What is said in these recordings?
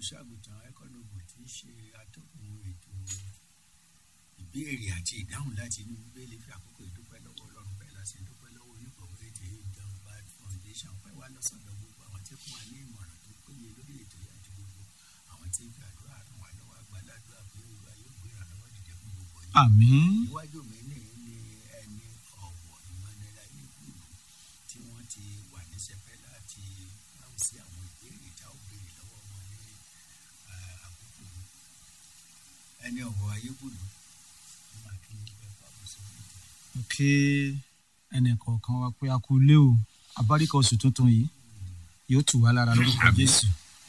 olùṣọ́àgùtàn ẹ̀kọ́nọ́bù tí í ṣe atọ́kùn ètò ìbéèrè àti ìdáhùn láti inú bíbélì fi àkókò ìdúpẹ́ lọ́wọ́ ọlọ́run bẹ́ẹ̀ láti dúpẹ́ lọ́wọ́ onígbọ̀wọ́ ètò ìjọba foundation pẹ́ wá lọ́sọ̀dọ̀ gbogbo àwọn tí fún wa ní ìmọ̀ràn tó péye lórí ètò yìí àti gbogbo àwọn tí ń fi àdúrà ràn wá lọ́wọ́ àgbàládùá pé olúwa yóò gbé ìrànlọ́wọ́ dìde fún gbogbo yìí. àmín iwájú mi ní ní ẹni ọ̀wọ̀ Emmanuel ayélujára tí wọ́n ti wà ní sẹpẹ́ láti dáhùn sí àwọn ìbéèrè tá ò béèrè lọ́wọ́ wọn ní eh, àkókò yìí ẹni ọ̀wọ̀ ayélujára wọ́n máa kí ní pẹ́ pàbó sórí ètò yìí. kí ẹnìkọ̀ọ̀kan wa pé a kú lé o abáríkà oṣù tuntun yìí yóò tù wá lára lórúkọ jésù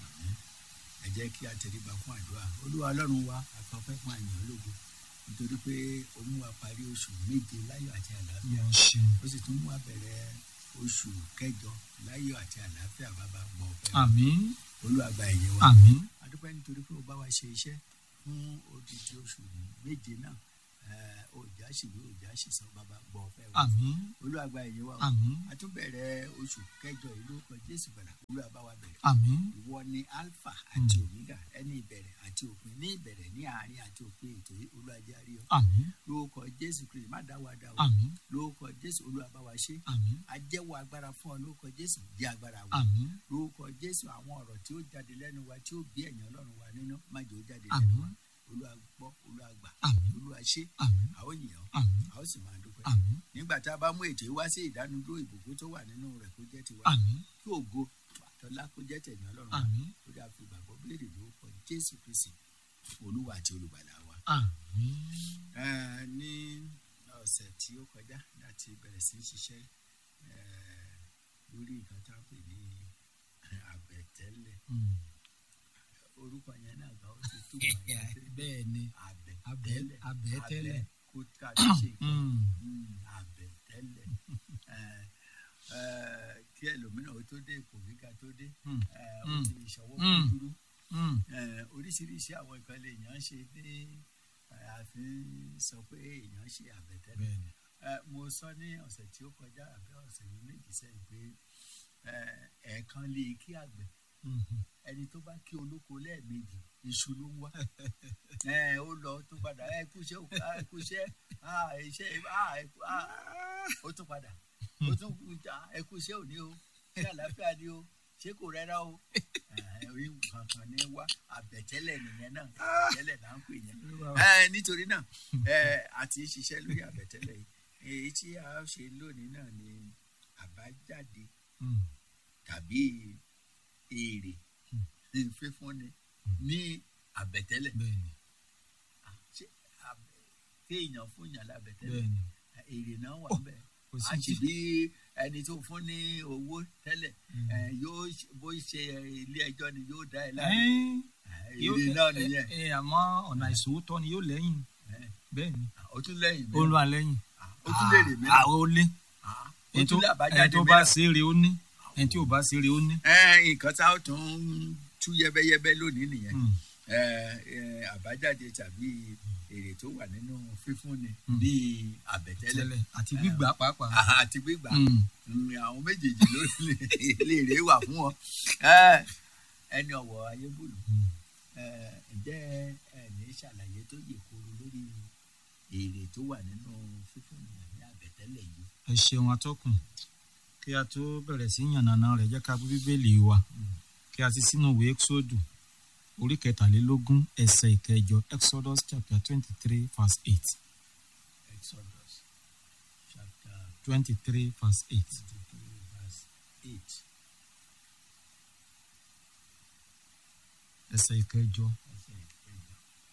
ẹ jẹ́ kí a tẹríba fún àdúrà olúwa ọlọ́run wa àfọpẹ́ fún àyàn ológo nítorí pé ó mú wa parí oṣù méje láyọ̀ àti àlàáfíà yóò ṣeun ó sì tún mú wa bẹ̀rẹ̀ oṣù kẹjọ láyọ̀ àti àlàáfíà bàbá gbọ́ ọ̀fẹ́ àmín olúwa gba ẹ̀yẹ wa àmín adúpẹ́ nítorí pé o bá wa ṣe iṣẹ́ fún odidi oṣù méje náà eh, òjá ṣìwé òjá ṣìṣàn bàbá gbọ́ ọ̀fẹ́ wa àmín olúwa gba ẹ̀yẹ wa o àmín a tún bẹ̀rẹ̀ oṣù kẹjọ ìlú ọkọ̀ jésù gbàlà olúwa bá wa bẹ̀rẹ̀ àmín ìwọ ni alpha àti omega ẹni ìbẹ̀rẹ̀ àti òpin ní ìbẹ̀rẹ̀ ní àárín àti òpin ètò yìí olúwa jẹ́ àríyọ àmín lórúkọ jésù kristi má dá wa dá o àmín lórúkọ jésù olúwa bá wa ṣe àmín ajẹ́wọ́ agbára fún ọ lórúkọ jésù jẹ́ agbára wa àmín lórúkọ jésù àwọn ọ̀rọ̀ tí ó jáde lẹ́nu wa tí ó bí ẹ̀yàn ọlọ́run wa nínú má jẹ́ ó jáde lẹ́nu Àmín. wa olúwa gbọ́ olúwa gbà àmín olúwa ṣe àmín a ó yìn ọ́ àmín a ó sì máa dúpẹ́ àmín nígbà tá a bá mú ètò yìí wá sí ìdánudúró ìbùkún tó wà nínú rẹ̀ kó jẹ́ tiwa àmín kí ògo àtọ́lá kó jẹ́ tẹ̀yìn ọlọ́run wa àmín lórí àfìgbàgbọ́ béèrè lórúkọ jésù kristi olúwa àti olùgbàlà wa. àmín Eh, ní ọ̀sẹ̀ tí ó kọjá láti bẹ̀rẹ̀ sí í ṣiṣẹ́ eh, lórí nǹkan tá a pè ní àbẹ̀tẹ́lẹ̀ Mm. orúkọ yẹn náà gan ó ti túmọ̀ sí bẹ́ẹ̀ ni àbẹ̀tẹ́lẹ̀ àbẹ̀tẹ́lẹ̀. abẹ́ kó ká ló ṣe nǹkan Mm. Mm, àbẹ̀tẹ́lẹ̀ Eh, eh, kí ẹlòmíràn ó tó dé ipò gíga tó dé Mm. eh, ó Mm. ti ṣọwọ́ Mm. kúkúrú Mm. Eh, oríṣiríṣi àwọn nǹkan lè yàn ṣe ní eh, àfi sọ pé èèyàn ṣe àbẹ̀tẹ́lẹ̀ bẹ́ẹ̀ ni Eh, mo sọ ní ọ̀sẹ̀ tí ó kọjá àbí ọ̀sẹ̀ yìí méjì sẹ́yìn pé eh, ẹ̀ẹ̀kan lè kí àgbẹ̀ Mhm. ẹni tó bá kí olóko lẹ́ẹ̀mejì iṣu ló ń wá Eh, ó lọ tó padà ẹ kúṣẹ́ ò ẹ kúṣẹ́ ah, iṣẹ́ ah, ẹ kú- ah, ó tún padà ó tún kú ah, ẹ kúṣẹ́ òní o ṣé àlàáfíà ni o ṣé kò rẹ́rà o Eh, orí kankan ní wá àbẹ̀tẹ́lẹ̀ nìyẹn náà àbẹ̀tẹ́lẹ̀ là ń pè yẹn Eh, nítorí náà eh, a ti ń ṣiṣẹ́ lórí àbẹ̀tẹ́lẹ̀ yìí èyí tí a ṣe lónìí náà ni àbájáde Mm. tàbí èrè fífúnni ní àbẹ̀tẹ́lẹ̀ bẹ́ẹ̀ ni ṣé àbẹ̀ kéèyàn fún yàn lábẹ̀tẹ́lẹ̀ bẹ́ẹ̀ ni èrè náà wà bẹ́ẹ̀ kò a sí sì bí ẹni tó fún ní owó tẹ́lẹ̀ Mm. eh, yóò ṣe- bó ṣe ilé ẹjọ́ ni yóò dá ẹ láàyè Ẹ́n, Eh, yóò- èrè náà ẹ- nìyẹn ẹ- ẹ, àmọ́ ọ̀nà ìṣòwòtọ́ ni yóò lẹ́yìn Eh, bẹ́ẹ̀ ni ó tún lẹ́yìn ó ń mìíràn lọ àlẹ́yìn ó tún lè rè mìíràn àwọn ó lé Ah, ó ẹni tó tún lè ẹni àbájáde tó bá mìíràn. ṣe é re ó ní ẹni tí ò bá ṣe é re ó ní. Eh, nǹkan tá a tún ń tú yẹ́bẹ́yẹ́bẹ́ lónìí nìyẹn Mm. Eh, eh, àbájáde tàbí èrè tó wà nínú fífúnni Mm. ní àbẹ̀tẹ́lẹ̀ tẹ́lẹ̀ àti gbígbà pàápàá. Ah, àti gbígbà Mm. Mm, àwọn méjèèjì ló lè- lè rè wà fún wọn Eh, ẹni ọ̀wọ̀ ayébùlù Mm. Eh, ǹjẹ́ ẹ ní ṣàlàyé tó yè koro lórí èrè tó wà nínú fífúnni ní àbẹ̀tẹ́lẹ̀ yìí ẹ ṣeun atọ́kùn kí a tó bẹ̀rẹ̀ sí yànnàná rẹ̀ jẹ́ ká bú bíbélì wa kí a ti sínú ìwé exodus orí kẹtàlélógún ẹsẹ̀ ìkẹjọ exodus chapter twenty three verse eight Exodus chapter twenty three verse eight. twenty-three verse eight ẹsẹ̀ ìkẹjọ ẹsẹ̀ ìkẹjọ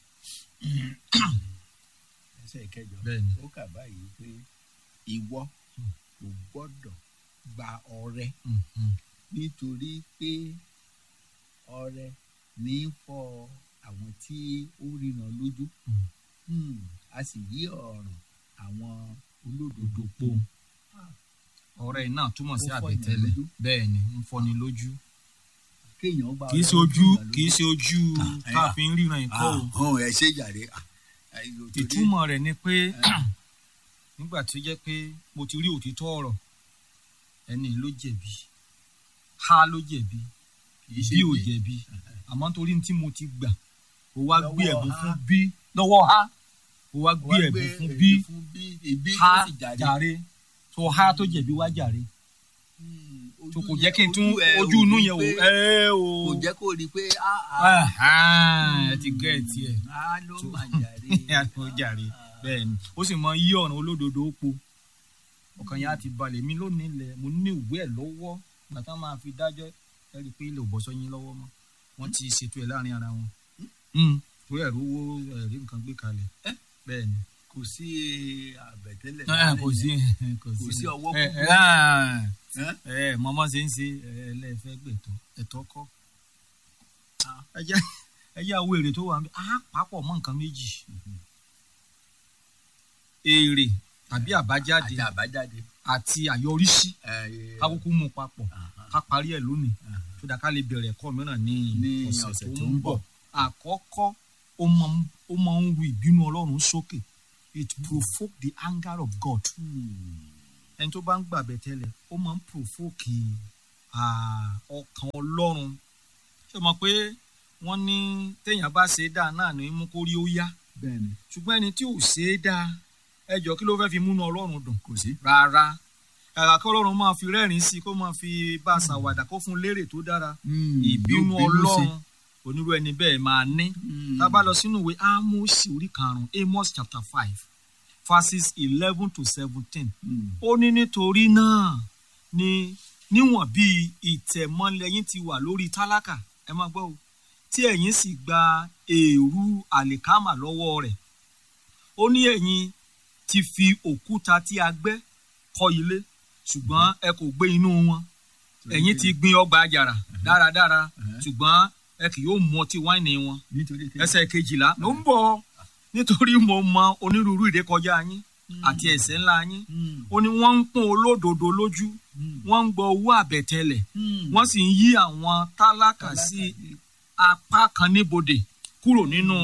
ẹsẹ̀ ìkẹjọ bẹ́ẹ̀ ni ó kà báyìí pé ìwọ kò gbọ́dọ̀ gba ọrẹ Mhm. nítorí pé ọrẹ ní í fọ àwọn tí ó ríran lójú Mm. Hmm, a sì yí ọ̀ràn àwọn olódodo po ọ̀rẹ́ náà túmọ̀ sí Ó fọ́ àbẹ̀tẹ́lẹ̀ èèyàn lójú. bẹ́ẹ̀ ni ń fọ́ni lójú kéèyàn gba kì í ṣe ọrẹ ojú lójú kì í ṣe ojú Ah, tá a eh, fi ń ríran ìkọ́ o ọ̀hún ẹ ṣe jàre ah, eh, torí- ìtumọ̀ rẹ̀ ni pé nígbà tó jẹ́ pé mo ti rí òtítọ́ ọ̀rọ̀ ẹni ló jẹ̀bi ha ló jẹ̀bi kì í ṣe bí ò bí jẹ̀bi àmọ́ nítorí tí mo ti gbà ó wá gbé Lọ́wọ́ ẹ̀bùn ha. fún bí lọ́wọ́ ha ó wá gbé Wá ẹ̀bùn fún èdè bí fún bí ìbí tó ha sì jáde. jàre tó ha tó jẹ̀bi wá jàre Hmm, tó ojú kò yẹn- jẹ́ kí n tún ẹ ojú ò inú rí yẹn wò pé- ẹ o kò jẹ́ kó rí i pé ah, ah, ẹ ti gẹ́ ẹ̀ tiẹ̀ ah, ló tó- mà jàre. ó jàre bẹ́ẹ̀ ni ó sì mọ yí ọ̀ràn olódodo ó po ọkàn yẹn á ti balẹ̀ mi lónìí lẹ̀ mo ní ìwé ẹ̀ lọ́wọ́ gbàtà máa fi dájọ́ ẹ rí i pé ilé ò bọ́ sọ́yìn lọ́wọ́ mọ́ wọ́n ti ṣètò ẹ̀ láàrin ara wọn torí ẹ̀rú owó ẹ̀rí nǹkan gbé kalẹ̀ bẹ́ẹ̀ ni kò sí àbẹ̀tẹ́lẹ̀ ẹ kò sí kò sí ọwọ́ ẹ kúkú. ẹ ẹ mọ́mọ́ ṣe ń ṣe ẹ lẹ́ẹ̀fẹ́ gbẹ̀tọ́ ẹ̀tọ́ kọ́ ẹ jẹ́ ẹ jẹ́ àwọn èrè tó wà ń bẹ á papọ̀ mọ́ nǹkan méjì èrè tàbí àbájáde àti àbájáde. àti àyọrísí ẹ, ká kúkú mú papọ̀ aha, ká parí ẹ̀ lónìí aha. tó dáa ká lè bẹ̀rẹ̀ ẹ̀kọ́ mìíràn ní Ní ọ̀sẹ̀ tó ń bọ̀ àkọ́kọ́ ó máa ń- ó máa ń ru ìbínú ọlọ́run sókè it provoke the anger of God Hmm, ẹni tó bá ń gbàgbẹ́ tẹ́lẹ̀ ó máa ń provoke ah, ọkàn ọlọ́run ṣé o mọ̀ pé wọ́n ní téèyàn bá ṣe é dáa náà ní mú kó rí ó yá bẹ́ẹ̀ni ṣùgbọ́n ẹni tí ò ṣe é dáa ẹ jọ kí ló fẹ́ fi múnú ọlọ́run dùn kò sí. rárá kàkà kí ọlọ́run máa fi rẹ́rìn sí i kó máa fi bá a ṣàwàdà kó fún un lérè tó dára ìbínú ọlọ́run onírú ẹni bẹ́ẹ̀ máa ní tá a bá lọ sínú ìwé ámósì orí karùn-ún amos chapter five verses eleven to seventeen ó ní nítorí náà ni níwọ̀n bí ìtẹ̀mọ́lẹ̀ yín ti wà lórí tálákà ẹ máa gbọ́ o tí ẹ̀yin sì gba èrú àlìkámà lọ́wọ́ rẹ̀ ó ní ẹ̀yin ti fi òkúta tí a gbẹ́ kọ́ ilé ṣùgbọ́n ẹ kò gbé inú wọn ẹ̀yin ti gbin ọgbà àjàrà dáradára ṣùgbọ́n ẹ kì yóò mu ọtí wáìnì wọn nítorí kí ẹsẹ̀ kejìlá ló ń bọ̀ nítorí mo mọ onírúurú ìrékọjá yín àti ẹ̀ṣẹ̀ ńlá yín ó ní wọ́n ń pọ́n olódodo lójú wọ́n ń gbọ́ owó àbẹ̀tẹ́lẹ̀ wọ́n sì ń yí àwọn tálákà sí apá kan níbodè kúrò nínú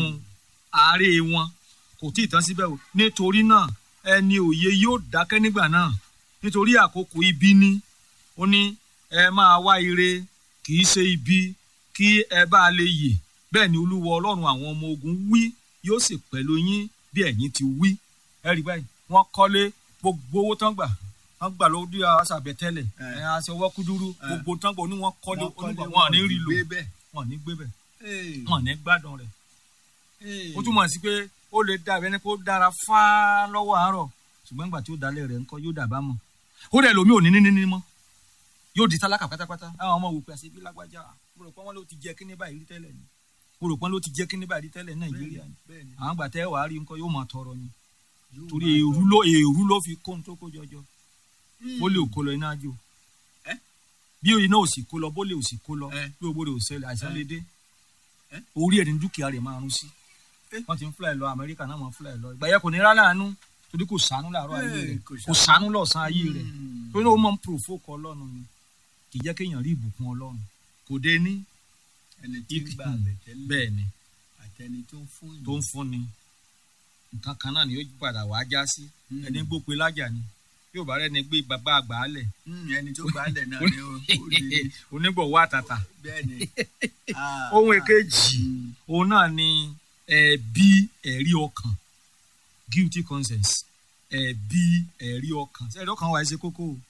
àárẹ̀ wọn kò tí ì tán síbẹ̀ o nítorí náà ẹni òye yóò dákẹ́ nígbà náà nítorí àkókò ibi ni ó ní ẹ máa wá ire kì í ṣe ibi kí ẹ bá lè yè bẹ́ẹ̀ ni olúwa ọlọ́run àwọn ọmọ ogun wí yóò sì pẹ̀lú yín bí ẹ̀yin ti wí ẹ rí báyìí wọ́n kọ́lé gbogbo owó tán gbà wọ́n gbà lórí aṣàbẹ̀tẹ́lẹ̀ Eh. ẹ̀ aṣọ ọwọ́ kúdúrú Eh. gbogbo tán gbà ó ní wọ́n kọ́lé wọ́n kọ́lé onígbà wọn ò ní rí lò gbé bẹ́ẹ̀. wọn ò ní gbé bẹ̀ Hey, wọn ò ní gbádùn rẹ̀ hey. ó túmọ̀ sí pé ó lè dà bẹ́ẹ̀ ni kó dára fáá lọ́wọ́ àárọ̀ ṣùgbọ́n nígbà tí ó dalẹ̀ rẹ̀ ńkọ́ yóò dàbá mọ̀ ó dẹ̀ lómi ò ní ní ní mọ́ yóò di tálákà pátápátá àwọn ọmọ wò pé àṣẹ bí lágbájá mo rò pé wọ́n ló ti jẹ kíní báyìí rí tẹ́lẹ̀ ni mo rò pé wọ́n ló ti jẹ kíní báyìí rí tẹ́lẹ̀ ní nàìjíríà ni bẹ́ẹ̀ni àwọn gbà tẹ́ wàá rí ńkọ́ yóò máa tọrọ ni yóò torí máa èrú tọrọ. ló èrú ló fi kó ohun tó kó jọjọ Hmm. bó lè kó lọ iná jò Eh? bí iná ò sì kó lọ bó lè ò sì kó lọ Eh. bí owó rẹ̀ ò ṣẹlẹ̀ àìsàn Eh. lè dé Eh? orí ẹ̀ ní dúkìá rẹ̀ máa rún sí Eh. wọ́n ti ń fúláì lọ amẹ́ríkà náà máa fúláì lọ ìgbà yẹn kò ní rárá àánú torí kò sànú láàárọ̀ ayé Eh, rẹ̀ kò kò ṣàánú. sànú lọ́sàn ayé rẹ̀ Hmm. torí ó máa ń provoke ọlọ́run ni kì í jẹ́ kéèyàn rí ìbùkún ọlọ́run kò dé ní ẹni tí ń ik- gba àbẹ̀tẹ́lẹ̀ bẹ́ẹ̀ ni àtẹni tó ń fún tó ń fúnni nǹkan kan náà ni ó padà wàá já sí Hmm. ẹni gbópe lájà ni yóò bá rẹ́ni gbé bàbá àgbà á lẹ̀ Hmm, ẹni tó gbà á lẹ̀ náà ni ó ó lè onígbọ̀wọ́ àtàtà bẹ́ẹ̀ni. Ah, ohun ah. èkejì Hmm. òun náà ni ẹ̀bi ẹ̀rí ọkàn guilty conscience ẹ̀bi ẹ̀rí ọkàn ẹ̀rí ọkàn wa ẹ̀ ṣe kókó o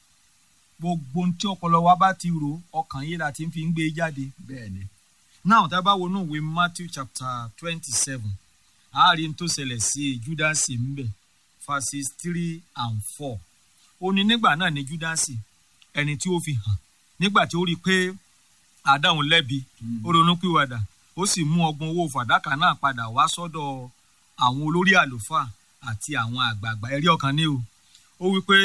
gbogbo ohun tí ọpọlọ wa bá ti rò ọkàn yìí la ti fi ń gbé jáde bẹ́ẹ̀ni náà tá a bá wọnú ìwé Matthew chapter twenty seven àárín tó ṣẹlẹ̀ sí Júdásì ńbẹ̀ verses three and four ó ní nígbà náà ni Júdásì ẹni tí ó fi hàn nígbà tí ó rí i pé àdáhùn lẹ́bi ó ronú pìwàdà ó sì mú ọgbọ̀n owó fàdákà náà padà wá sọ́dọ̀ àwọn olórí àlùfáà àti àwọn àgbààgbà ẹ̀rí ọkàn ní o ó wí pé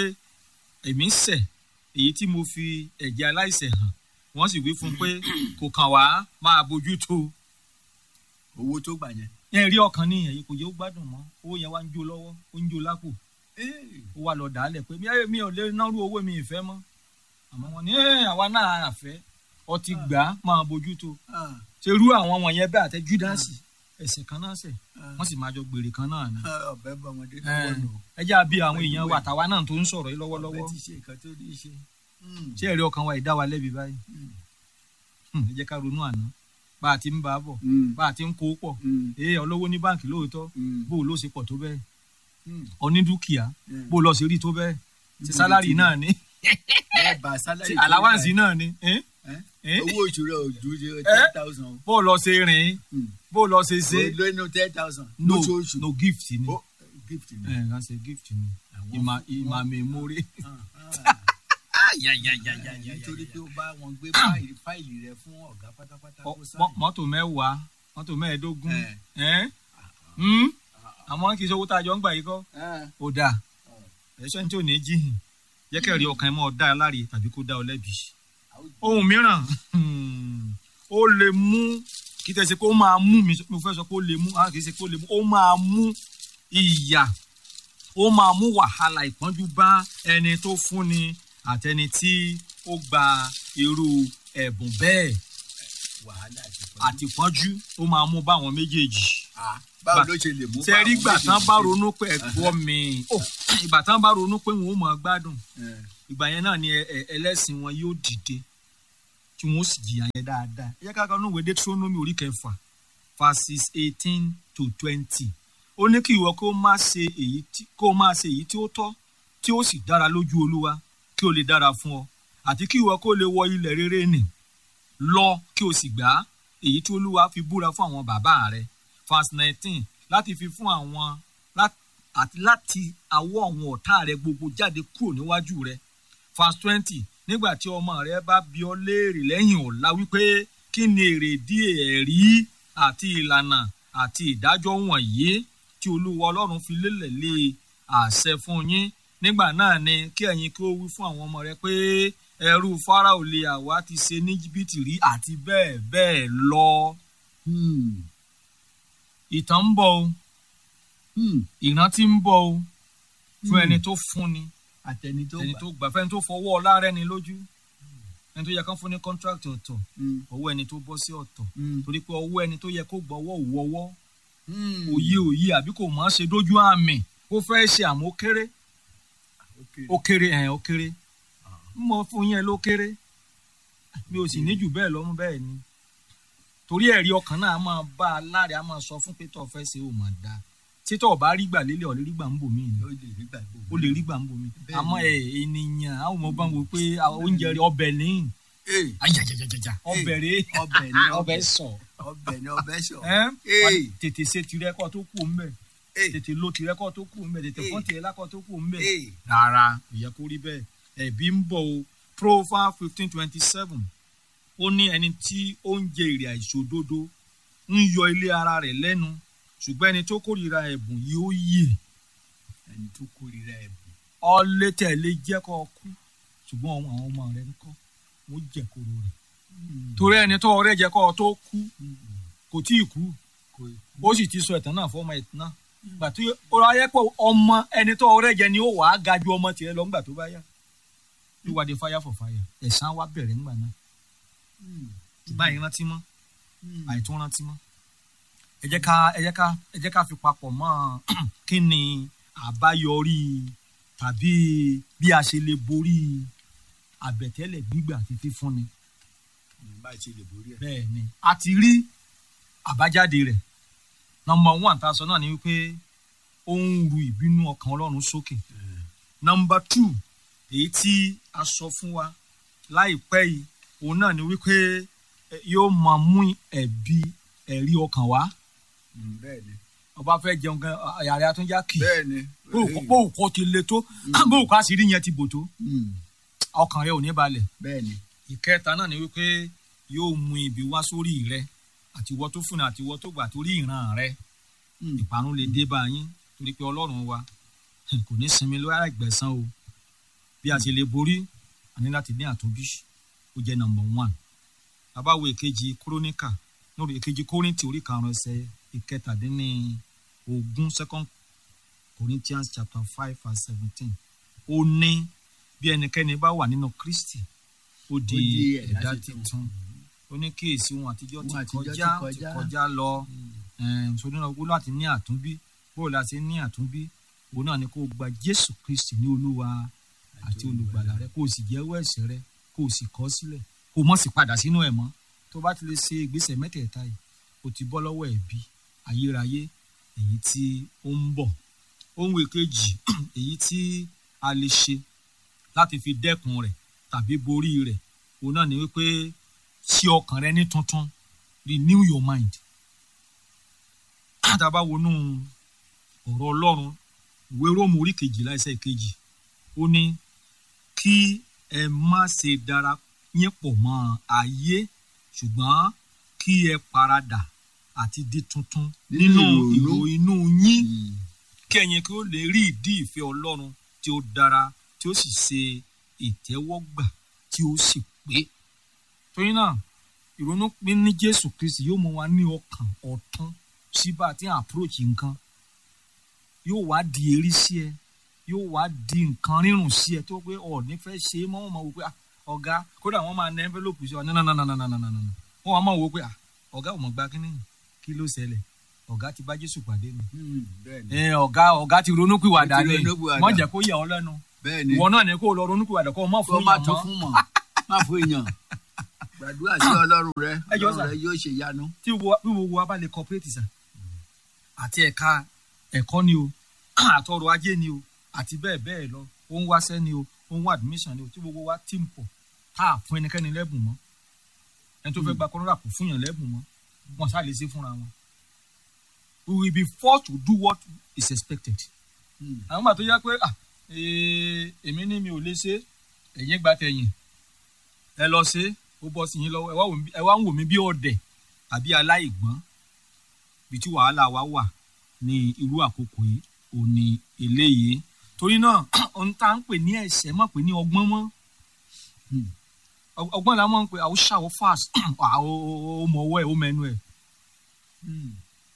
èmi ṣẹ̀ èyí tí mo fi ẹ̀jẹ̀ aláìṣẹ̀ hàn wọ́n sì wí fún un pé kò kàn wá máa bójú tó owó tó gbà yẹn. ẹ̀rí ọkàn ní ẹ̀yìn kò yẹ ó gbádùn mọ́ owó yẹn wá ń jó lọ́wọ́ ó ń jó lápò Hey, ó wá lọ dàálẹ̀ pé mi- mi ò lè nárú owó mi ìfẹ́ mọ́ àmọ́ wọn ní "Eh, àwa náà àfẹ́ ọtí gbà á máa bójú tó ah, ṣe rú àwọn wọ̀nyẹn bẹ́ẹ̀ àtẹ Júdásì ẹ̀ṣẹ̀ kan náà ṣẹ̀ ah, wọ́n sì máa jọ gbèrè kan náà ni. ah, ọ̀bẹ bá ọmọdé lọ́wọ́ nù. ẹ jẹ́ àbí àwọn èèyàn wa àtàwa náà tó ń sọ̀rọ̀ yìí ọ̀bẹ lọ́wọ́lọ́wọ́ ti ṣe nǹkan tó ní í ṣe. Hmm, ṣé ẹ̀rí ọkàn wa ìdá wa lẹ́bi báyìí hmm. Hmm, ẹ jẹ́ ká ronú àná bá a ti ń bá a bọ̀ Mm. bá a ti ń kó pọ̀ Mm. ee olówó ní báǹkì lóòótọ́ Mm. bó o ló ṣe pọ̀ tó bẹ́ẹ̀ Mm. onídùkìá Mm. bó o lọ ṣe rí tó bẹ́ẹ̀ ti Níbo sálárì ni ti- náà ni ẹ bá sálárì ti tó àláwáǹsì gbà náà ni ẹ́n? ẹ́? ẹ́n? owó oṣù rẹ̀ ò ju ten thousand. bó o lọ ṣe rìn Mm. bó o lọ ṣe ṣe lónú ten thousand. no lóṣooṣù. no gift ni Ó, gift ni. ẹ̀ ẹ̀ ṣe gift ni Àwọn ìmà fún- ìmà wọ́n- mèmórè. Ah, ah. ya ya ya ya ya nítorí pé ó bá wọn gbé fáìlì fáìlì rẹ̀ fún ọ̀gá pátápátá Ọ- kó mọ- sáyìn. mọ́tò mẹ́wàá mọ́tò mẹ́ẹ̀ẹ́dógún Ẹ̀. ẹ́n? Hmm? àmọ́ kì í ṣe owó tá a jọ ń gbà yìí kọ́ Ah, ó dáa ẹ̀ṣọ́ ní tí ò ní jíhìn jẹ́ kẹ́rì ọkàn ẹ̀ mọ́ ọ dá ẹ láre tàbí kó dá ọ lẹ́bi. ohun mìíràn hmm, ó lè mú kí tẹ́ ṣe pé ó máa mú mi mo fẹ́ sọ pé ó lè mú ah, kì í ṣe pé ó lè mú ó máa mú ìyà ó máa mú wàhálà ìpọ́njú bá ẹni tó fúnni àtẹni tí ó gba irú ẹ̀bùn bẹ́ẹ̀ wàhálà àti ìpọ́njú. àti ìpọ́njú ó máa mú bá àwọn méjèèjì Ah, báwo ló ṣe lè mú ṣe rí báwọn ìgbà tán méjèèjì bá ṣe? ronú pé ẹ̀gbọ́ mi ó ìgbà tán bá ronú pé wọn ò mọ̀ gbádùn Eh, ìgbà yẹn náà ni ẹ- ẹ- ẹlẹ́sìn wọn yóò dìde tí wọn ó sì jìyà yẹn dáadáa ẹ jẹ́ ká kan níwèé Deuteronomy orí kẹfà verses eighteen to twenty ó ní kí ìwọ kó má ṣe èyí tí kó má ṣe èyí tí ó tọ́ tí ó sì dára lójú Olúwa kí ó lè dára fún ọ àti kí ìwọ kó lè wọ ilẹ̀ rere nì lọ kí o sì gbà á èyí tí Olúwa fi búra fún àwọn bàbá rẹ verse nineteen láti fi fún àwọn lá- àti láti awọ àwọn ọ̀tá rẹ gbogbo jáde kúrò níwájú rẹ verse twenty nígbà tí ọmọ rẹ bá bi ọ́ léèrè lẹ́yìn ọ̀la wípé kí ni èrèdí ẹ̀rí àti ìlànà àti ìdájọ́ wọ̀nyí tí olúwa ọlọ́run fi lélẹ̀ lé àṣẹ fún yín nígbà náà ni kí ẹ̀yin kí ó wí fún àwọn ọmọ rẹ pé ẹrú fáráò lè àwa ti ṣe ní jìbìtì rí àti bẹ́ẹ̀ bẹ́ẹ̀ lọ hmm, ìtàn ń bọ̀ o hmm. ìrántí ń bọ̀ o fún Hmm. ẹni tó fúnni àtẹni tó ẹni gbà. tó gbà fẹ́ni tó fọwọ́ ọlá rẹ̀ ni lójú ẹni tó yẹ kán fún ní contract ọ̀tọ̀ Hmm, ọwọ́ ẹni tó bọ́ sí ọ̀tọ̀ hmm, torí pé ọwọ́ ẹni tó yẹ kó gbọ́ ọwọ́ òwú ọwọ́ hmm. òye òye àbí kò mọ̀ ọ́n ṣe dójú àmì ó fẹ́ ṣe àmọ́ ó kéré Okay. ó kéré ẹ̀ ó kéré mo fún yẹn ló kéré mi ò sì ní jù bẹ́ẹ̀ lọ́mú bẹ́ẹ̀ ni torí ẹ̀rí ọkàn náà a máa bá a láre a máa sọ fún pé tó o fẹ́ ṣe ó máa dáa títọ́ ọ̀bá rí gbà lélẹ̀ ọ̀ lè rí gbà ń bò mí ni ó lè rí gbàgbọ́. ó lè rí gbà ń bò mí Bẹ́ẹ̀ àmọ́ ni. ẹ̀ ènìyàn àwọn ọmọ bá ń wo pé àwọn oúnjẹ rẹ ọbẹ̀ ní Ee, ajajajaja ọbẹ̀ rẹ ọbẹ̀ ni ọbẹ̀ sọ ọbẹ̀ ni ọbẹ̀ sọ. ẹ́ Ee. wà á tètè ṣe tirẹ̀ kọ́ tó kù ńbẹ̀ Ee, tètè lo tirẹ̀ kọ́ tó kù ńbẹ̀ tètè Ee. fọ́n tirẹ̀ lákọ́ tó kù ńbẹ̀ ee, rárá kò yẹ kó rí bẹ́ẹ̀ ẹ̀bí ń bọ̀ o Proverbs fifteen twenty seven ó ní ẹni tí ó ń jẹ èrè àìṣòdodo ń yọ ilé ara rẹ̀ lẹ́nu ṣùgbọ́n ẹni tó kórìíra ẹ̀bùn yìí ó yè ẹni tó kórìíra ẹ̀bùn. ọlẹ́ tẹ̀lé jẹ́ kó kú ṣùgbọ́n àwọn ọmọ rẹ̀ ń kọ́ wọ́n jẹ́ kóró rẹ̀ torí ẹni tó ọrẹ́ jẹ́ kó tó kú kò tí ì kú Kò ó sì ti sọ ẹ̀tàn náà fọmọ ẹ̀tàn náà gbà tí ó ráyẹ pé ọmọ ẹni tó ọrẹ́ jẹ ni ó wàá ga ju ọmọ tiẹ̀ lọ ńgbà tó bá yá wíwádìí fire for fire ẹ̀san wa bẹ̀rẹ̀ ńgbà náà báyìí rántí mọ́ àìtún rántí mọ́ ẹ jẹ́ ká ẹ jẹ́ ká ẹ jẹ́ ká fi papọ̀ mọ́ kí ni àbáyọrí tàbí bí a ṣe lè borí àbẹ̀tẹ́lẹ̀ gbígbà àti fífúnni bá a ṣe lè borí ẹ̀. bẹ́ẹ̀ ni a ti rí àbájáde rẹ̀ nọmba one tá a sọ náà ni wípé ó ń ru ìbínú ọkàn ọlọ́run sókè nọmba two èyí tí a sọ fún wa láìpẹ́ yìí òun náà ni wípé eh, yóò máa mú ẹ̀bi ẹ̀rí ọkàn wá Mm, bẹ́ẹ̀ ni ọba fẹ́ jẹun gan àyà rẹ̀ àtúnjá kì í bẹ́ẹ̀ ni. bóun kọ́ ti le tó bóun kọ́ àṣírí yẹn ti bò tó Mm, ọkàn rẹ̀ ò ní balẹ̀ bẹ́ẹ̀ ni. ìkẹta náà ni wípé yóò mú ibi wá sórí rẹ àtiwọ tó fúnni àtiwọ tó gbà torí ìran rẹ Mm, ìparun lè dé bá yín torí pé ọlọ́run wa kò ní sinmi lórí àìgbẹ̀san o bí a ṣe lè borí a ní láti ní àtúnbí ó jẹ́ number one bàbá wo èkejì kúrónìkà lórí èkejì kórìntì orí karùn-ún ẹsẹ̀ ìkẹtàdínní ogún second Corinthians chapter five verse seventeen ó ní bí ẹnikẹ́ni bá wà nínú Kristi ó di di ẹ̀dá ẹ̀dá tuntun. tuntun ó ní kíyèsí ohun àtijọ́ Ohun ti àtijọ́ ti kọjá ti kọjá. kọjá lọ sọdún náà wọ́n láti ní àtúnbí bó la ṣe ní àtúnbí òun náà ni kó o gba Jésù Kristi ní Olúwa àti olùgbàlà rẹ kó o sì jẹ́wọ́ ẹ̀ṣẹ̀ rẹ kó o sì kọ̀ ọ́ sílẹ̀ kó o mọ̀ sí padà sínú ẹ̀ mọ́ tó bá ti lè ṣe ìgbésẹ̀ mẹ́tẹ̀ẹ̀ta yìí o ti bọ́ lọ́wọ́ ẹ̀bi ayérayé èyí tí ó ń bọ̀ ohun èkejì èyí tí a lè ṣe láti fi dẹ́kun rẹ̀ tàbí borí rẹ̀ òun náà ni wípé ṣí ọkàn rẹ ní tuntun renew your mind tá a bá wọnú ọ̀rọ̀ ọlọ́run ìwé róòmù orí kejìlá ẹsẹ̀ kejì ó ní kí ẹ má ṣe dara yín pọ̀ mọ́ ayé ṣùgbọ́n kí ẹ paradà àti di tuntun nínú ìrò inú yín kí ẹ̀yin kí ó lè rí ìdí ìfẹ́ ọlọ́run tí ó dára tí ó sì ṣe ìtẹ́wọ́gbà tí ó sì pé torí náà ìrònú pé ní jésù kristi yóò mú wa ní ọkàn ọ̀tún síbà tí à ń approach nǹkan yóò wá di erí sí ẹ yóò wá di nǹkan rírùn sí ẹ tó pé ọ̀ ní fẹ́ ṣe é mọ́ wọn máa wò pé ah, ọ̀gá kódà wọ́n máa nẹ envelope sí ọ nananananananana wọ́n wá máa wò pé ah, ọ̀gá ò mọ̀ gba kínní kí ló ṣẹlẹ̀ ọ̀gá ti bá jésù pàdé ni bẹ́ẹ̀ni ẹ ọ̀gá ọ̀gá ti ronúpìwàdà Ó ti ni ronúpìwàdà. wọ́n jẹ́ kó yà ọ́ lẹ́nu bẹ́ẹ̀ni ìwọ náà ní kó o lọ ronúpìwàdà kó o mọ̀ kó fún má yàn tún mọ́ fún mọ́ má fún èèyàn gbàdúrà sí ọlọ́run rẹ Ẹ jọ̀ọ́ ọlọ́run sà. rẹ yóò ṣe yanu. tí wo- bí gbogbo wa bá lè cooperate sà àti ẹ̀ka ẹ̀kọ́ ni o àtọrọ̀ ajé ni o àti bẹ́ẹ̀ bẹ́ẹ̀ lọ ó ń wáṣẹ́ ni o ó ń wá admission ni o tí gbogbo wa ti ń pọ̀ tá a fún ẹnikẹ́ni lẹ́bùn mọ́ ẹni tó fẹ́ gba kọ́nọ́dà kò fún yàn lẹ́bùn mọ́ wọn ṣáà lè ṣe fúnra wọn we will be forced to do what is expected Hmm. àwọn gbà tó yẹ pé ah, ee, èmi ní mi ò lè ṣe ẹ̀yin gba tẹ̀yìn ẹ lọ ṣe ó bọ́ sí yín lọ́wọ́ ẹ wá wò mí- ẹ wá ń wò mí bí ọ̀dẹ̀ àbí aláìgbọ́n bí tí wàhálà wa wà ní irú àkókò yìí ò ní eléyìí torí náà ohun tá à ń pè ní ẹ̀ṣẹ̀ má pè ní ọgbọ́n mọ́ Hmm. Ọ- ọgbọ́n la máa ń pè àwọn ṣàwọ́ fast ó mọ ọwọ́ ẹ̀ ó mẹ́nu ẹ̀ Hmm.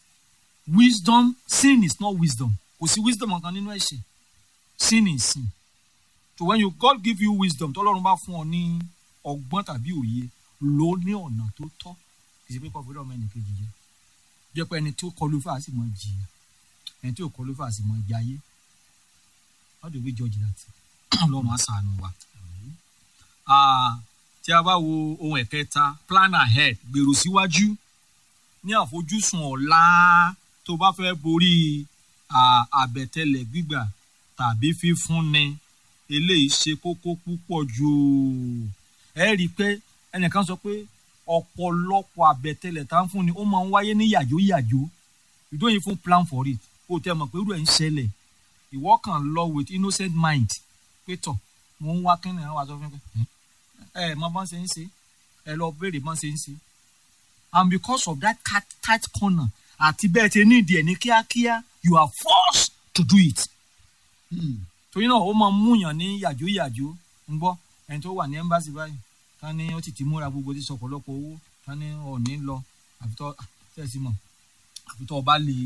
wisdom sin is not wisdom kò sí wisdom kan nínú ẹ̀ṣẹ̀ sin is sin so when you God give you wisdom tọ́lọ́run bá fún ọ ní ọgbọ́n tàbí òye lò ó ní ọ̀nà tó tọ́ ìṣe pé kọfí lọ́mọ ẹnì kejì jẹ jẹ́ pé ẹni tó kọlu fà á sì mọ jìyà ẹni tó kọlu fà á sì mọ jayé how do we judge that ọlọ́run á ṣàánú wa. Ah, tí a bá wo ohun ẹ̀kẹta plan ahead gbèrò síwájú ní àfojúsùn ọ̀la tó bá fẹ́ borí à, àbẹ̀tẹ́lẹ̀ gbígbà tàbí fífúnni eléyìí ṣe kókó púpọ̀ jù ẹ rí i pé ẹnìkan sọ pé ọ̀pọ̀lọpọ̀ àbẹ̀tẹ́lẹ̀ tá ń fúnni ó máa ń wáyé ní yàjóyàjó you don't even plan for it kó o tẹ́ mọ̀ pé irú ẹ̀ ń ṣẹlẹ̀ ìwọ kàn lọ with innocent mind pé tọ̀ mo ń wá kínní àwọn àṣọ fún mi ẹ ẹ mọ bọ́n ṣe ń ṣe ẹ lọ béèrè bọ́n ṣe ń ṣe and because of that tight, tight corner àti bẹ́ẹ̀ ti ní ìdí ẹ̀ ní kíákíá you are forced to do it. Hmm. torí náà ó máa ń múyàn ní yàjóyàjó ń gbọ́ ẹni tó wà ní ẹ́mbáàsì báyìí ká ní ó ti ti múra gbogbo ti sọ ọ̀pọ̀lọpọ̀ owó ká ní ọ̀ní lọ àfitọ́ tẹ̀sí mọ̀ àfitọ́ ọba lè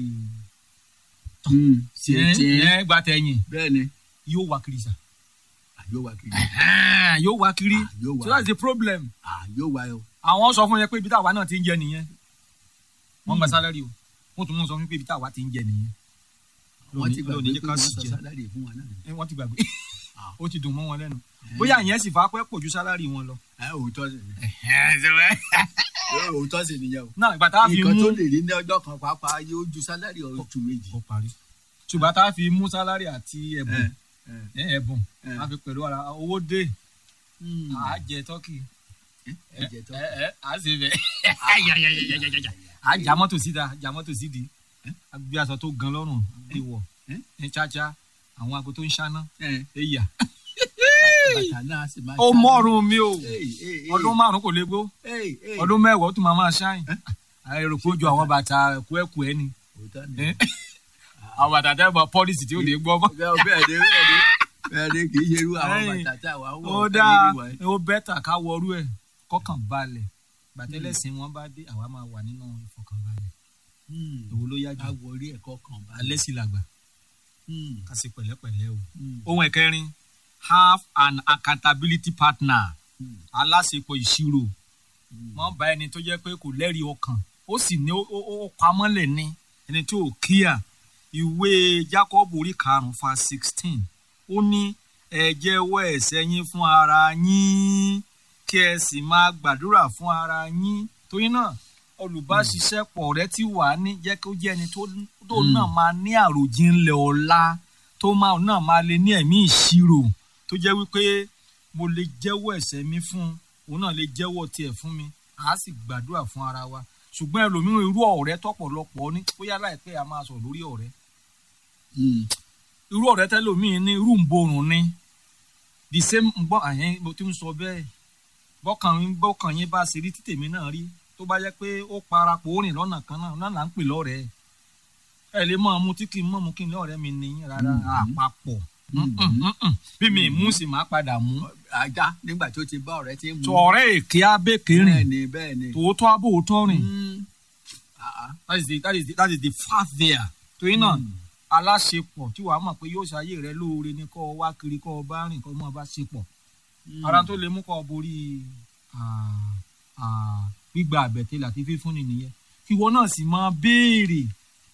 Hmm. ṣe ẹ tiẹ̀ ẹ gba tẹ̀yìn bẹ́ẹ̀ni yóò wá kiri sà yóò wá kiri yóò wá kiri Ah, yóò wá so that's the problem Ah, yóò wá o. àwọn sọ fún yẹn pé ibi táwa náà ti ń jẹ nìyẹn wọ́n gba sálárì o wọ́n tún mú sọ fún mi pé ibi táwa ti ń jẹ nìyẹn wọ́n ti lónìí gbàgbé jẹ́ pé ká wọ́n sì sọ jẹ sálárì fún wa náà. ẹ, wọ́n ti gbàgbé Ah. ó ti dùn mọ́ wọn lẹ́nu bóyá ìyẹn sì fà á pẹ́ pọ̀ ju sálárì wọn lọ. ẹ òótọ́ sì ni òótọ́ sì nìyẹn o. náà ìgbà tá a fi nǹkan mú tó lè rí ní ọjọ́ kan pàápàá yóò ju sálárì oṣù méjì. ó parí ṣùgbọ́n tá a fi mú sálárì àti ẹ̀bùn ẹ ẹ, ẹ̀bùn ẹ. a fi pẹ̀lú ara owó dé Hmm. à á jẹ tọ́kì ẹ jẹ tán. ẹ ẹ à á ṣe bẹ̀ à á já mọ́tò síta já mọ́tò sídi a gbé aṣọ tó gan lọ́rùn gbé wọ̀ ẹ. ní cháchá àwọn aago tó ń ṣáná ẹ ẹ̀yà bàtà náà sì máa. ó mọ́rùn mi o Hey, hey, hey. ọdún márùn kò lè gbó Hey, hey. ọdún mẹ́wàá ó tún máa máa ṣáìn àìrò pé ó ju àwọn bàtà ẹ̀kú ẹ̀kú ẹ̀ ni òótọ́ ni. Eh? àwọn bàtà tẹ́ bọ̀ pọ́lísì tí ó lè gbọ́ mọ́. bẹ́ẹ̀ bẹ́ẹ̀ ni bẹ́ẹ̀ ni bẹ́ẹ̀ ni kì í ṣe irú àwọn Ẹ̀yìn. bàtà tí àwa ń wọ̀ ó káàkiri dáa wa yìí. ó bẹ́tà ká wọrú ẹ̀ kọ́kàn balẹ̀ gbàtẹ́lẹ̀sìn wọn bá dé àwa máa wà nínú ìfọkànbalẹ̀ Hmm. èwo ló yá ká jù wọrí ẹ̀kọ́ kan bá. alẹ́ sì làgbà Hmm. ká sì pẹ̀lẹ́pẹ̀lẹ́ o. Hmm. ohun ẹ̀kẹrin have an accountability partner Hmm. aláṣepọ̀ ìṣirò Hmm. mọ́ bá ẹni tó jẹ́ pé kò lẹ́rìí ọkàn ó sì ní ó ó- ó pamọ́lẹ̀ ní ẹni tí ò kíyà ìwé Jacob orí karùn-ún fa sixteen ó ní ẹ jẹ́wọ́ ẹ̀ṣẹ̀ yín fún ara yín kí ẹ sì máa gbàdúrà fún ara yín torí náà olùbáṣiṣẹ́pọ̀ rẹ ti wà ní jẹ́ kó jẹ́ ẹni tó tó náà máa ní àròjinlẹ̀ ọ̀la tó máa náà máa lè ní ẹ̀mí ìṣirò tó jẹ́ wípé mo lè jẹ́wọ́ ẹ̀ṣẹ̀ mi fún un òun náà lè jẹ́wọ́ tiẹ̀ fún mi à á sì gbàdúrà fún ara wa ṣùgbọ́n ẹlòmíràn irú ọ̀rẹ́ tọ̀pọ̀lọpọ̀ ní bóyá láìpẹ́ a máa sọ̀rọ̀ lórí ọ̀rẹ́ Mm. irú ọ̀rẹ́ tẹ́lòmíì ní irú ń borùn ni the same gbọ́ àyẹn mo ti ń sọ bẹ́ẹ̀ bọ́kàn yín bọ́kàn yín bá ṣe rí tí tèmi náà rí tó bá jẹ́ pé ó parapọ̀ ó rìn lọ́nà kan náà náà là ń pè lọ́rẹ̀ẹ́ ẹ lè mọ̀ mu tí kì í mọ̀ mu kí n lọ́rẹ̀ẹ́ mi nìyí rárá àpapọ̀ Mm-mm, mm-mm. bí mi mú sì máa padà mú ajá nígbà tó ti bá ọ̀rẹ́ tí ń mú. tó ọ̀rẹ́ èké abéké bẹ́ẹ̀ rìn ni bẹ́ẹ̀ ni. tòótọ́ abóòótọ́ rìn Mm. Ah, ah. that is the that is the that is the fact there torí náà Mm. aláṣepọ̀ tí wàá mọ̀ pé yóò ṣayé rẹ lóore ni kọ́ ọ wá kiri kọ́ ọ bá rìn kọ́ ọ mọ̀ bá ṣepọ̀ Mm. ara tó lè mú kọ́ ọ borí ah, ah, gbígba àbẹ̀tẹ́lẹ̀ àti fífúnni nìyẹn kí ìwọ náà sì máa béèrè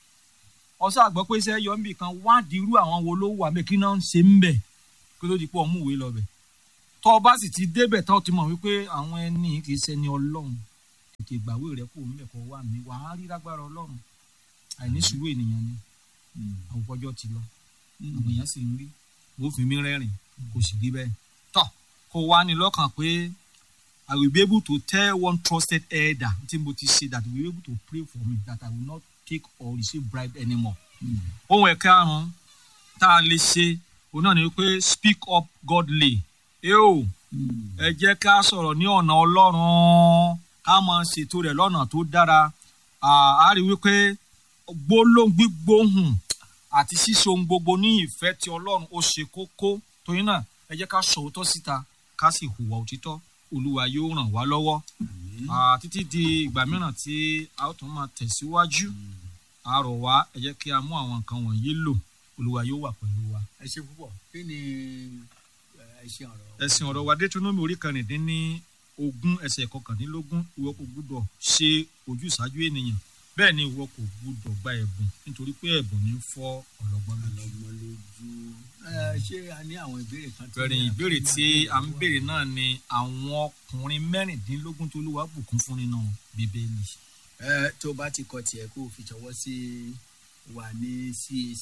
ọsọ àgbọ̀ pé iṣẹ́ yọ níbì kan wádìí irú àwọn wo ló wà mẹ́ kí náà ń ṣe ń bẹ̀ kí ló di pọ̀ mú ìwé lọ bẹ̀ tọ́ ọ bá sì ti débẹ̀ tán ti mọ̀ wípé àwọn ẹni kì í ṣẹni ọlọ́run tètè gbàwé rẹ kó mẹ́ kọ́ wà mí wàá rí lágbára ọlọ́run àìní sùúrù ènìyàn ni Mm. àwùjọ ti lọ Mm. àwọn èèyàn sì ń rí wọ́n fi mí rẹ́rìn kò sì rí bẹ́ẹ̀. tọ́ kó wá ní lọ́kàn pé I will be able to tell one trusted elder tí mo ti ṣe that will be able to pray for me that I will not take or receive bribe anymore. Mm. ohun ẹ̀ka àrùn tá a lè ṣe òun náà ni wípé speak up godly. ẹ o Mm. ẹ jẹ́ ká sọ̀rọ̀ ní ọ̀nà ọlọ́run ká máa ṣètò rẹ̀ lọ́nà tó dára À, á rí wípé gbólóhùn gbígbóhùn àti ṣíṣe ohun gbogbo ní ìfẹ́ ti ọlọ́run ó ṣe kókó torí náà ẹ jẹ́ ká sọ òótọ́ síta ká sì hùwà òtítọ́ olúwa yóò ràn wá lọ́wọ́ Àmín. À, títí di ìgbà mìíràn tí a ó tún máa tẹ̀síwájú a rọ̀ wá ẹ jẹ́ kí a mú àwọn nǹkan wọ̀nyí lò olúwa yóò wà pẹ̀lú wa. ẹ ṣe púpọ̀ kí ni ẹ ṣe ọ̀rọ̀. ẹ̀sìn ọ̀rọ̀ wa Deuteronomy orí kẹrìndínní ogún ẹsẹ̀ kọkàndínlógún ìwọ kò gbúdọ̀ ṣe ojúṣàájú ènìyàn bẹ́ẹ̀ ni ìwọ kò gbúdọ̀ gba ẹ̀bùn nítorí pé ẹ̀bùn ní fọ́ ọlọ́gbọ́n lójú. ọlọ́gbọ́n lójú. ẹ ṣé a ní àwọn ìbéèrè kan. tí- bẹ̀rẹ̀ ìbéèrè tí a ń béèrè náà ni àwọn ọkùnrin mẹ́rìndínlógún tó Olúwa bùkún fún nínú bíbélì. ẹ tó bá ti kọ tiẹ̀ kó o fi ṣọwọ́ sí wa ní CAC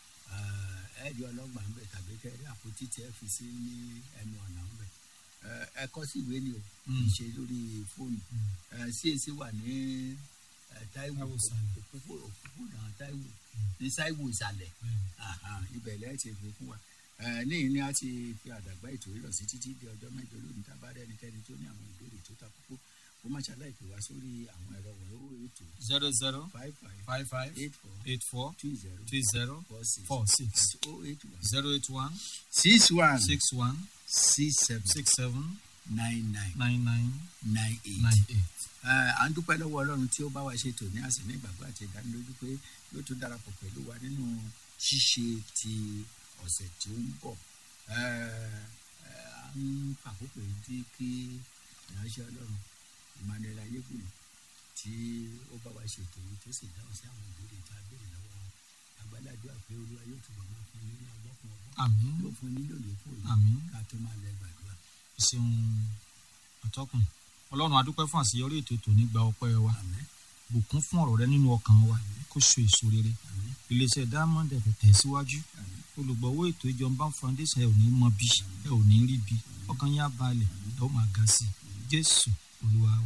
ẹ ẹ di ọlọ́gbà ń bẹ̀ tàbí kẹ́ ẹ rí àpótí tí ẹ fi sí ní ẹnu ọ̀nà ń bẹ̀ ẹ ẹ kọ sí ìwé ni o kì í Mm. ṣe lórí fóònù ẹ CAC wà ní ẹ, Táíwò Táíwò ìsàlẹ̀. òpópó- òpópónà Táíwò ní Táíwò ìsàlẹ̀ Aha, ibẹ̀ lẹ́yìn ti fi fún wa ẹ níyìn ni a ti fi àdàgbà ètò rírọ̀ sí títí di ọjọ́ mẹ́jọ lónìí tá a bá rí ẹnikẹ́ni tó ní àwọn ìbéèrè tó ta kókó kó má ṣàlàyé pè wá sórí àwọn ẹ̀rọ wọ̀nyí ó ètò zero zero five five five five eight four eight four two zero three zero four six four six oh eight one zero eight one six one six one six seven six seven nine nine nine nine nine eight. nine eight. Ẹ, à ń dúpẹ́ lọ́wọ́ ọlọ́run tí ó bá wa ṣe tò ní àsìní ìgbàgbọ́ àti ìdánilójú pé yóò tún darapọ̀ pẹ̀lú wa nínú ṣíṣe ti ọ̀sẹ̀ tí ó ń bọ̀ Ẹ, ẹ, à ń fàkókò yìí tí kí ìránṣẹ́ ọlọ́run Emmanuel ayébùnú tí ó bá wa ṣètò yìí tó sì dáhùn sí àwọn ìbéèrè tá a béèrè lọ́wọ́ wọn àgbàlagbà pé olúwa yóò túbọ̀ máa fún yín ní ọgbọ́n fún ọgbọ́n àmín yóò fún yín lóye fún òye àmín ká tó máa lẹ gbàdúrà. ṣeun àtọkùn ọlọ́run adúpẹ́ fún àṣeyọrí ètò tòní gba ọpẹ́ wa àmín bùkún fún ọ̀rọ̀ rẹ nínú ọkàn wa kó so èso rere àmín iléeṣẹ́ diamond ẹ̀ tẹ̀síwájú àmín olùgbọ̀wọ́ ètò ìjọba foundation ẹ ò ní mọ bí ẹ ò ní rí bí ọkàn yín á balẹ̀ ẹ ó máa ga sí i jésù olúwa